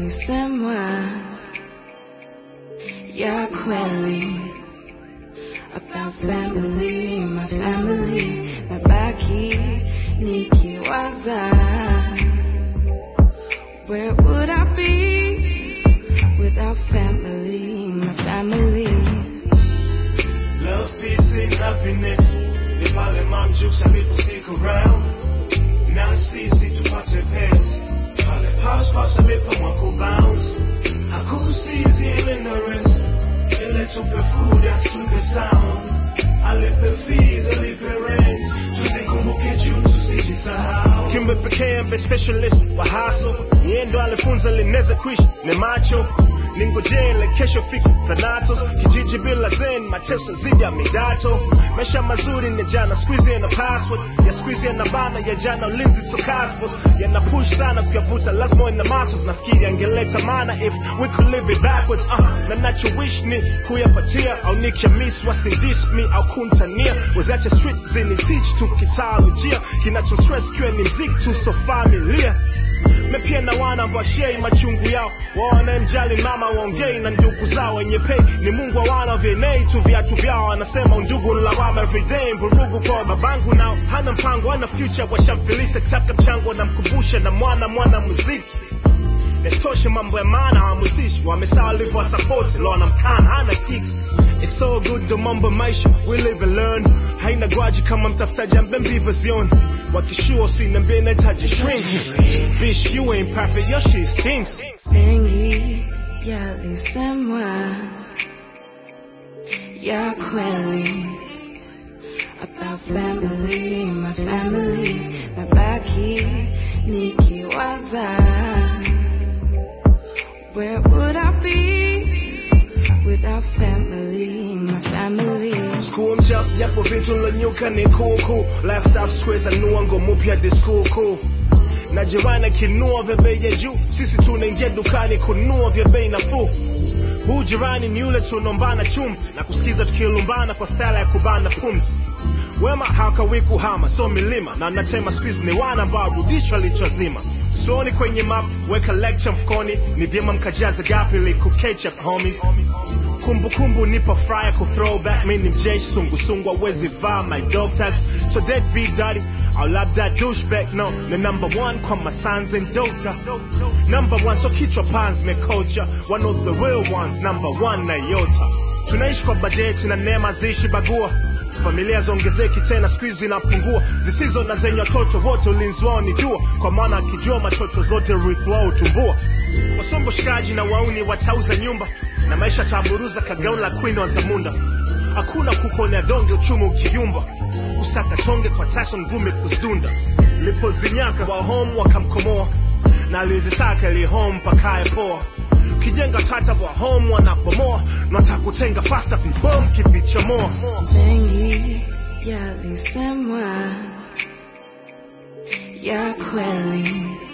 yalisemwa ya kweli about family, my family, nabaki nikiwaza where would I be without family, my family? Love, peace, and happiness. Ni pale Mom Jukes alipo stick around. Na sisi tupate pesa. Pale Pops Pops alipomwako bounce. Hakusizi ile na rest. Ile tupe food, asupe sound. Alipe fees, alipe rent. Tuzikumbuke juu tusijisahau. Kimbe pekee mbe specialist wa hustle. Yeye ndo alifunza linaweza kuishi ni macho ningojele kesho fiki thanatos kijiji bila zen mateso zidi ya midato maisha mazuri ni jana squeeze na password ya squeeze na bana ya jana ulinzi so cosmos yana push sana kuyavuta lazima ina muscles nafikiri angeleta maana if we could live it backwards uh, na nacho wish ni kuyapatia au nikiamis wasidis me au kuntania wazacha street zini teach tu kitaalojia kinacho stress kiwe ni mziki tu so familia me pia na wana ambao shei machungu yao wanayemjali mama waongei na ndugu zao wenye pei ni mungu wa wana vienei tu viatu vyao wanasema undugu ni lawama everyday mvurugu kwa babangu nao hana mpango hana future washamfilisha taka mchango namkumbusha na mwana mwana muziki Nesitoshe mambo ya maana hawamusishi wamesaa walivyowasapoti lona mkana hana kiki It's all good ndo mambo maisha we live and learn haina gwaji kama mtafutaji ambe mbiva zioni wakishua usiniambie nahitaji shrink Bitch you ain't perfect your shit stinks Mengi yalisemwa ya kweli about family, my family, nabaki nikiwaza where would I be without family, my family? School mchap japo vitu lonyuka ni kuku left out squares anua ngomo pia di school cool na jirani akinua vya bei ya juu sisi tunaingia dukani kununua vya bei nafuu huu jirani ni yule tunaombana chumvi na kusikiza tukilumbana kwa stala ya kubana pumzi wema hawakawii kuhama so milima na natema squeeze ni wana ambao rudishwa lichozima soni kwenye map weka lecture mfukoni ni vyema mkajaza gapi liku ketchup homies kumbukumbu nipo fryer ku throwback mi ni mjeshi sungusungu awezi vaa my dog tags so dead be daddy au labda douchebag no ni number one kwa masans and dota number one so kichwa pans mekocha one of the real ones number one na yota tunaishi kwa bajeti na neema ziishi bagua familia ziongezeki tena siku hizi zinapungua zisizo na zenye watoto wote ulinzi wao ni dua kwa maana akijua machocho zote urithi wao utumbua wasombo shikaji na wauni watauza nyumba na maisha taburuza kagauni la queen wa zamunda hakuna kukonea donge uchumi ukiyumba usaka tonge kwa tason gume kuzidunda lipozinyaka wa home wakamkomoa na alizisaka ili home pakae poa ukijenga tata wa home wanabomoa natakutenga fasta vibom kivichomoa Mengi yalisemwa ya kweli